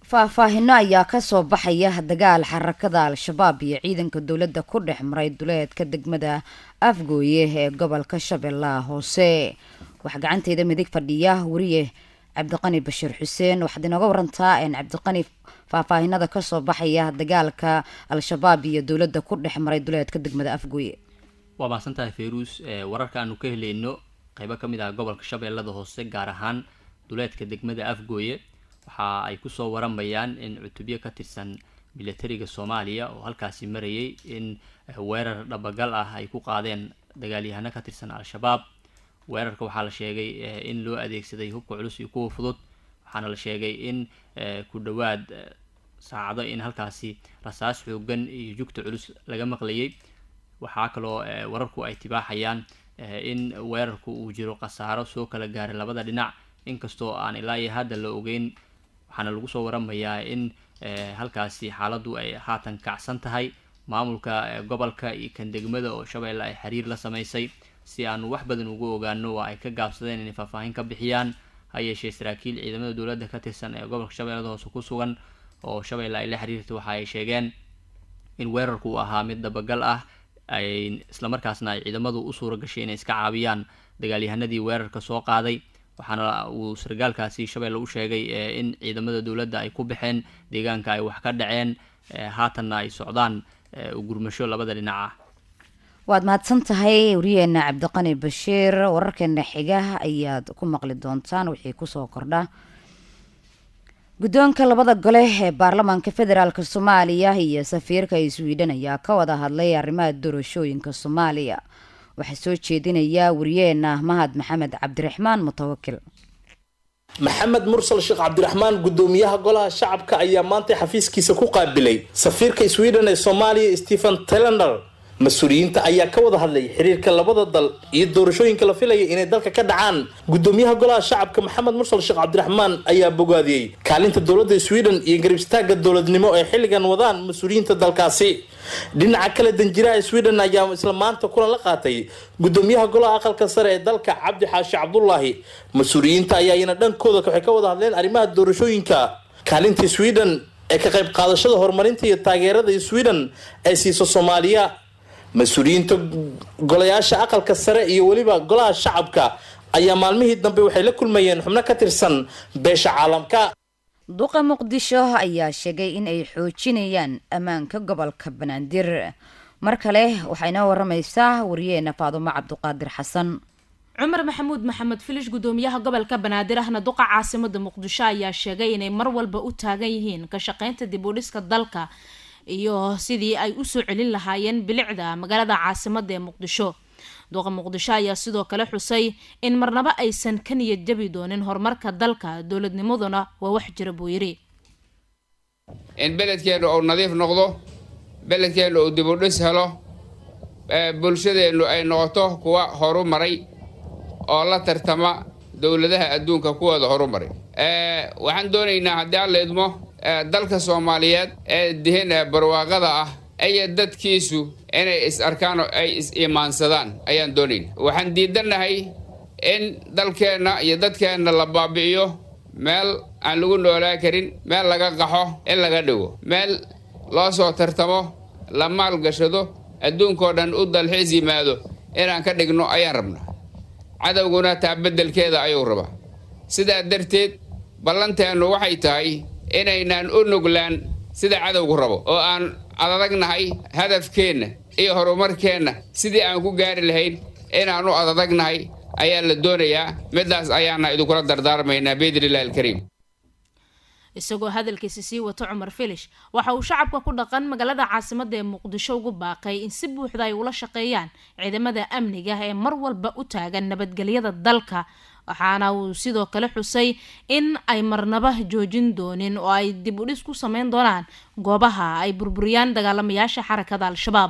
faahfaahino ayaa kasoo baxaya dagaal xarakada al-shabaab iyo ciidanka dowladda ku dhex maray duleedka degmada afgooye ee gobolka shabeellaha hoose waxaa gacanteeda midig fadhiya wariye cabdiqani bashiir xuseen waxaad inooga warantaa cabdiqani faahfaahinada kasoo baxaya dagaalka al-shabaab iyo dowladda ku dhex maray duleedka degmada afgooye waa mahadsantahay fayruus wararka aanu ka helayno qeybo ka mid ah gobolka shabeellada hoose gaar ahaan duleedka degmada afgooye waxa ay kusoo waramayaan in cutubyo ka tirsan milatariga soomaaliya oo halkaasi marayay in weerar dhabagal ah ay ku qaadeen dagaalyahano ka tirsan al-shabaab weerarka waxaa la sheegay in loo adeegsaday hubka culus iyo kuwa fudud waxaana la sheegay in ku dhowaad saacado in halkaasi rasaas xoogan iyo jugta culus laga maqlayay waxaa kaloo wararku ay tibaaxayaan in weerarku uu jiro khasaaro soo kala gaaray labada dhinac inkastoo aan ilaa iyo hadda la ogeyn waxaana lagu soo waramayaa in halkaasi xaaladdu ay haatan kacsan tahay maamulka gobolka iyo kan degmada oo shabeelle ay xiriir la sameysay si aanu wax badan ugu ogaano waa ay ka gaabsadeen inay faahfaahin ka bixiyaan ha yeeshee saraakiil ciidamada dowladda ka tirsan ee gobolka shabeellada hoose ku sugan oo shabeelle ay la xiriirtay waxa ay sheegeen in weerarku uu ahaa mid dabagal ah ay islamarkaasna ay ciidamadu u suura gashay inay iska caabiyaan dagaalyahanadii weerarka soo qaaday waxaana uu sargaalkaasi shabeelle u sheegay in ciidamada dowladda ay ku baxeen deegaanka ay wax ka dhaceen haatanna ay socdaan gurmasho labada dhinac ah waad mahadsan tahay wariyeena cabdiqani bashiir wararkeena xiga ayaad ku maqli doontaan wixii kusoo kordha guddoonka labada gole ee baarlamaanka federaalk soomaaliya iyo safiirka sweden ayaa ka wada hadlay arrimaha doorashooyinka soomaaliya waxaa soo jeedinaya wariyeena mahad maxamed cabdiraxmaan mutawakil maxamed mursal sheekh cabdiraxmaan gudoomiyaha golaha shacabka ayaa maanta xafiiskiisa ku qaabilay safiirka sweden ee soomaaliya stephen telender mas-uuliyiinta ayaa ka wada hadlay xiriirka labada dal iyo doorashooyinka la filaya inay dalka ka dhacaan gudoomiyaha golaha shacabka maxamed mursal sheekh cabdiraxmaan ayaa bogaadiyey kaalinta dowladda sweden iyo garib istaaga dowladnimo ee xilligan wadaan mas-uuliyiinta dalkaasi dhinaca kale danjiraha sweden ayaa isla maanta kulan la qaatay gudoomiyaha golaha aqalka sare ee dalka cabdi xaashi cabdulaahi mas-uuliyiinta ayaa iyana dhankooda waxay ka wada hadleen arrimaha doorashooyinka kaalinta sweden ee ka qayb qaadashada horumarinta iyo taageerada sweden ee siiso soomaaliya mas-uuliyiinta golayaasha aqalka sare iyo weliba golaha shacabka ayaa maalmihii dambe waxay la kulmayeen xubno ka tirsan beesha caalamka duqa muqdisho ayaa sheegay in ay xoojinayaan ammaanka gobolka banaadir mar kale waxay inoo waramaysaa wariyeena faadumo cabduqaadir xasan cumar maxamuud maxamed filish gudoomiyaha gobolka banaadir ahna duqa caasimada muqdisho ayaa sheegay inay mar walba u taagan yihiin ka shaqeynta dib u dhiska dalka iyo sidii ay usoo celin lahaayeen bilicda magaalada caasimada ee muqdisho duqa muqdisho ayaa sidoo kale xusay in marnaba aysan ka niyad jabi doonin horumarka dalka dowladnimaduna waa wax jira buu yidhi in beledkeennu uu nadiif noqdo beledkeennu uu dib u dhis helo bulshadeennu ay noqoto kuwa horu maray oo la tartama dowladaha adduunka kuwooda horu maray waxaan doonaynaa haddii alla idmo dalka soomaaliyeed ee dihin barwaaqada ah iyo dadkiisu inay is arkaan oo ay is iimaansadaan ayaan doonayna waxaan diidannahay in dalkeenna iyo dadkeenna la baabi'iyo meel aan lagu noolaa karin meel laga qaxo in laga dhigo meel loo soo tartamo la maalgashado adduunkao dhan u dalxiis yimaado inaan ka dhigno ayaan rabnaa cadowguna taa beddelkeeda ayuu rabaa sidaa darteed ballanteennu waxay tahay inaynaan u nuglaan sida cadowgu rabo oo aan adadagnahay hadafkeenna iyo horumarkeenna sidii aan ku gaari lahayn inaan u adadagnahay ayaa la doonayaa midaas ayaana idinkula dardaarmaynaa biidnillahi alkariim isagoo hadalkiisi sii wato cumar filish waxa uu shacabka ku dhaqan magaalada caasimada ee muqdisho ugu baaqay in si buuxda ay ula shaqeeyaan ciidamada amniga ee mar walba u taagan nabadgelyada dalka waxaana uu sidoo kale xusay in ay marnaba joojin doonin oo ay dib u dhis ku sameyn doonaan goobaha ay burburiyaan dagaalamayaasha xarakada al-shabaab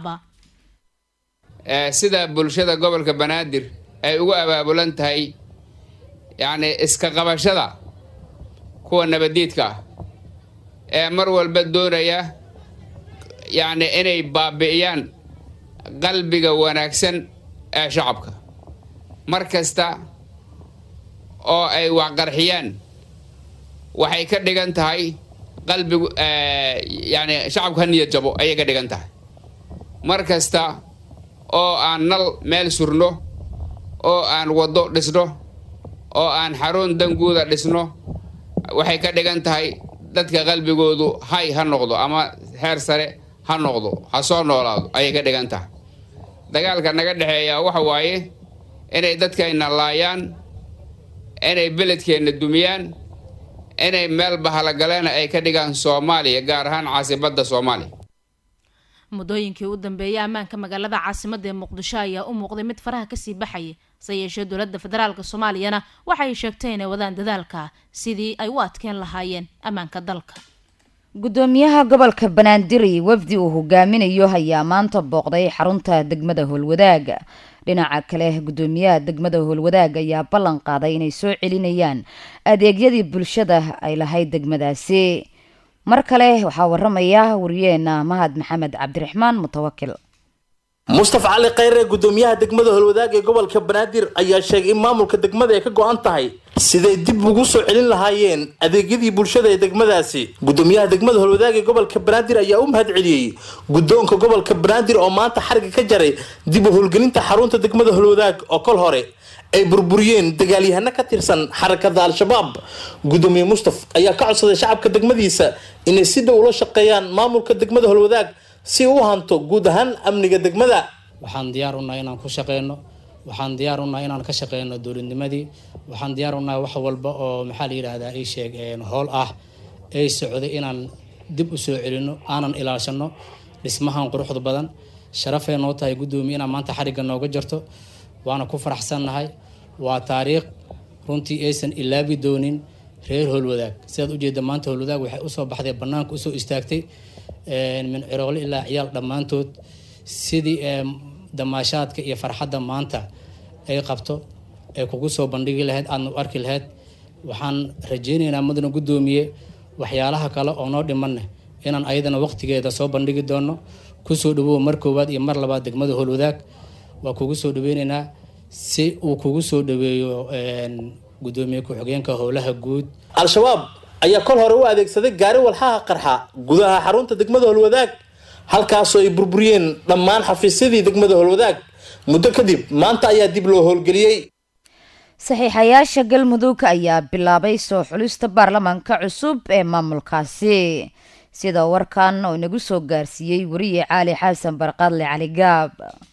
sida bulshada gobolka banaadir ay ugu abaabulan tahay yacni iska qabashada kuwa nabadiidka ah ee mar walba doonaya yacni inay baabi'iyaan qalbiga wanaagsan ee shacabka mar kasta oo ay waxqarxiyaan waxay ka dhigan tahay qalbigu yani shacabku ha niyad jabo ayay ka dhigan tahay mar kasta oo aan nal meel surno oo aan waddo dhisno oo aan xarun danguuda dhisno waxay ka dhigan tahay dadka qalbigoodu hay ha noqdo ama heer sare ha noqdo ha soo noolaado ayay ka dhigan tahay dagaalka naga dhexeeya waxa waaye inay dadkayna laayaan inay beledkeenna dumiyaan inay meel bahalagaleena ay ka dhigaan soomaaliya gaar ahaan caasibadda soomaaliya muddooyinkii u dambeeyay ammaanka magaalada caasimada ee muqdisho ayaa u muuqday mid faraha kasii baxaya se yeeshee dowladda federaalk soomaaliyana waxay sheegtay inay wadaan dadaalka sidii ay u adkeen lahaayeen ammaanka dalka gudoomiyaha gobolka banaandiri wafdi uu hogaaminayo ayaa maanta booqday xarunta degmada howlwadaaga dhinaca kale gudoomiyaha degmada howlwadaag ayaa ballan qaaday inay soo celinayaan adeegyadii bulshada ay lahayd degmadaasi mar kale waxaa waramaya wariyeena mahad maxamed cabdiraxmaan mutawakil mustafa cali khayre gudoomiyaha degmada holwadaag ee gobolka banaadir ayaa sheegay in maamulka degmada ay ka go-an tahay siday dib ugu soo celin lahaayeen adeegyadii bulshada ee degmadaasi gudoomiyaha degmada holwadaag ee gobolka banaadir ayaa u mahad celiyey guddoonka gobolka banaadir oo maanta xariga ka jaray dib u howlgelinta xarunta degmada holwadaag oo kol hore ay burburiyeen dagaalyahano ka tirsan xarakada al-shabaab gudoomiye mustaf ayaa ka codsaday shacabka degmadiisa inay si dhow ula shaqeeyaan maamulka degmada holwadaag si u hanto guud ahaan amniga degmada waxaan diyaar unahay inaan ku shaqeyno waxaan diyaar unahay inaan ka shaqeyno dowladnimadii waxaan diyaar unahay wax walba oo maxaa la yidhaahdaa ii sheeg howl ah ay socday inaan dib u soo celino aanan ilaashano dhismahan quruxda badan sharafay noo tahay guddoomiye inaan maanta xarigga nooga jarto waana ku faraxsannahay waa taariikh runtii aysan ilaabi doonin reer howlwadaag sidaad ujeeda maanta howlwadaag waxay usoo baxday banaanka usoo istaagtay min ciroole ilaa ciyaal dhammaantood sidii damaashaadka iyo farxadda maanta ay qabto ay kugu soo bandhigi lahayd aadna u arki lahayd waxaan rajeynaynaa mudana guddoomiye waxyaalaha kale oo noo dhimanne inaan ayadana waqtigeeda soo bandhigi doono kusoo dhawow mar koowaad iyo mar labaad degmada howlwadaag waa kugu soo dhaweynaynaa si uu kugu soo dhaweeyo gudoomiye ku-xigeenka howlaha guud al-shabaab ayaa kol hore u adeegsaday gaari walxaha qarxa gudaha xarunta degmada holwadaag halkaasoo ay burburiyeen dhammaan xafiisyadii degmada holwadaag muddo kadib maanta ayaa dib loo howlgeliyey saxiixayaasha galmudug ayaa bilaabay soo xulista baarlamaanka cusub ee maamulkaasi sida warkan oo inagu soo gaarsiiyey wariye caali xasan barqaadle cali gaab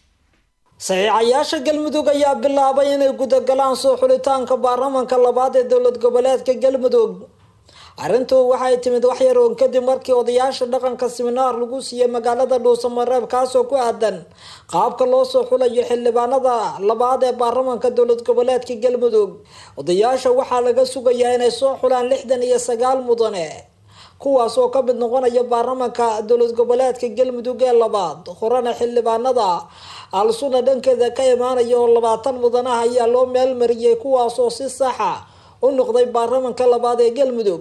saxiixayaasha galmudug ayaa bilaabay inay gudagalaan soo xulitaanka baarlamanka labaad ee dowlad goboleedka galmudug arrintu waxay timid waxyar oon kadib markii odayaasha dhaqanka siminaar lagu siiyey magaalada dhuusamareeb kaasoo ku aadan qaabka loo soo xulayo xildhibaanada labaad ee baarlamanka dowlad goboleedka galmudug odayaasha waxaa laga sugayaa inay soo xulaan lixdan iyo sagaal mudane kuwaas oo ka mid noqonaya baarlamanka dowlad goboleedka galmudug ee labaad horena xildhibaanada al-suna dhankeeda ka imaanaya oo labaatan mudanaha ayaa loo meelmariyey kuwaas oo si saxa u noqday baarlamanka labaad ee galmudug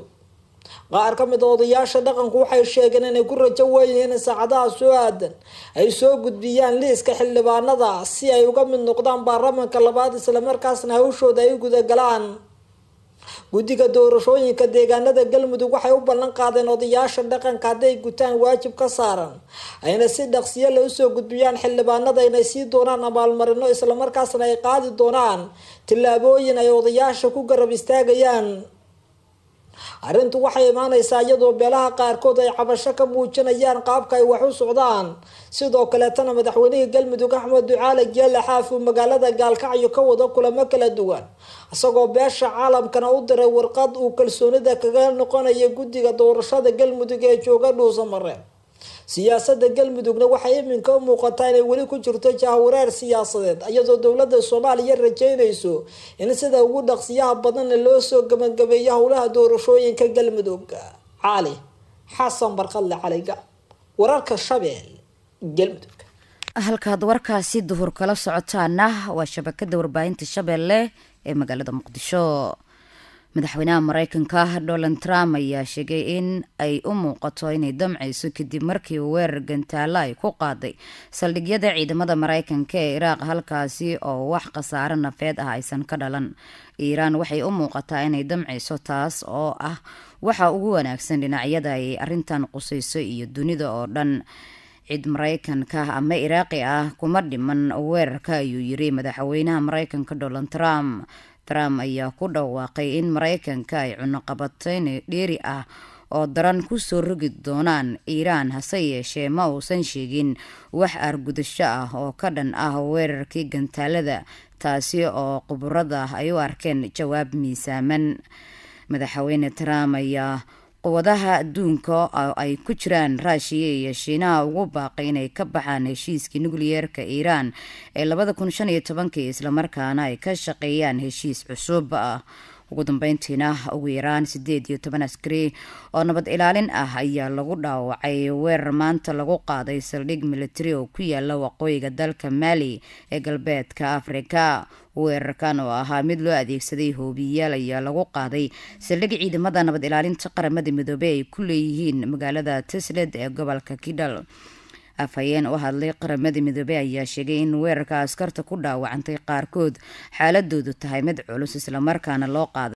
qaar ka mid a odayaasha dhaqanku waxay sheegeen inay ku rajo weeyihiin in saacadaha soo aadan ay soo gudbiyaan liiska xildhibaanada si ay uga mid noqdaan baarlamanka labaad islamarkaasna hawshooda ay gudagalaan guddiga doorashooyinka deegaanada galmudug waxay u ballan qaadeen odayaasha dhaqanka hadday gutaan waajib ka saaran ayna si dhaqsiyo la usoo gudbiyaan xildhibaanada inay sii doonaan abaalmarino islamarkaasna ay qaadi doonaan tillaabooyin ay odayaasha ku garab istaagayaan arrintu waxay imaaneysaa iyadoo beelaha qaarkood ay cabasho ka muujinayaan qaabka ay wax u socdaan sidoo kaleetana madaxweynihii galmudug axmed ducaale geele xaaf uu magaalada gaalkacyo ka wado kulamo kala duwan isagoo beesha caalamkana u diray warqad uu kalsoonida kaga noqonaya guddiga doorashada galmudug ee jooga dhuusamare siyaasada galmudugna waxay iminka u muuqataa inay weli ku jirto jahwareer siyaasadeed iyadoo dowlada soomaaliya rajeynayso in sida ugu dhaqsiyaha badanna loo soo gabagabeeyo howlaha doorashooyinka galmudug cali xasan barqadle caliga wararka shabeel galmudug halkaad warkaasi duhur kala socotaana waa shabakada warbaahinta shabeelle ee magaalada muqdisho madaxweynaha mareykanka donald trump ayaa sheegay in ay u muuqato inay damcayso kadib markii weerar gantaalo ay ku qaaday saldhigyada ciidamada mareykanka ee iraaq halkaasi oo wax khasaaro nafeed ah aysan ka dhalan iiraan waxay u muuqataa inay damcayso taas oo ah waxa ugu wanaagsan dhinacyada ay arrintan qusayso iyo dunida oo dhan cid mareykanka ama iraaqi ah kuma dhiman weerarka ayuu yiri madaxweynaha mareykanka donald trump trump ayaa ku dhawaaqay in mareykanka ay cunuqabatayn dheeri ah oo daran kusoo rogi doonaan iiraan hase yeeshee ma uusan sheegin wax argudasho ah oo ka dhan ah weerarkii gantaalada taasi oo khuburada ay u arkeen jawaab miisaaman madaxweyne trump ayaa quwadaha adduunka oo ay ku jiraan raashiya iyo shiinaha ugu baaqay inay ka baxaan heshiiskii nukliyeerka iiraan ee labada kun shan iyo tobankii islamarkaana ay ka shaqeeyaan heshiis cusub ah ugu dambeyntiina ugu yaraan sideed iyo toban askari oo nabad ilaalin ah ayaa lagu dhaawacay weerar maanta lagu qaaday saldhig militari oo ku yaala waqooyiga dalka maali ee galbeedka afrika weerarkan oo ahaa mid loo adeegsaday hoobiyayaal ayaa lagu qaaday saldhig ciidamada nabad ilaalinta qaramada midoobey ay ku leeyihiin magaalada tisled ee gobolka kidal afhayeen u hadlay qaramada midoobey ayaa sheegay in weerarka askarta ku dhaawacantay qaarkood xaaladoodu tahay mid culus islamarkaana loo qaaday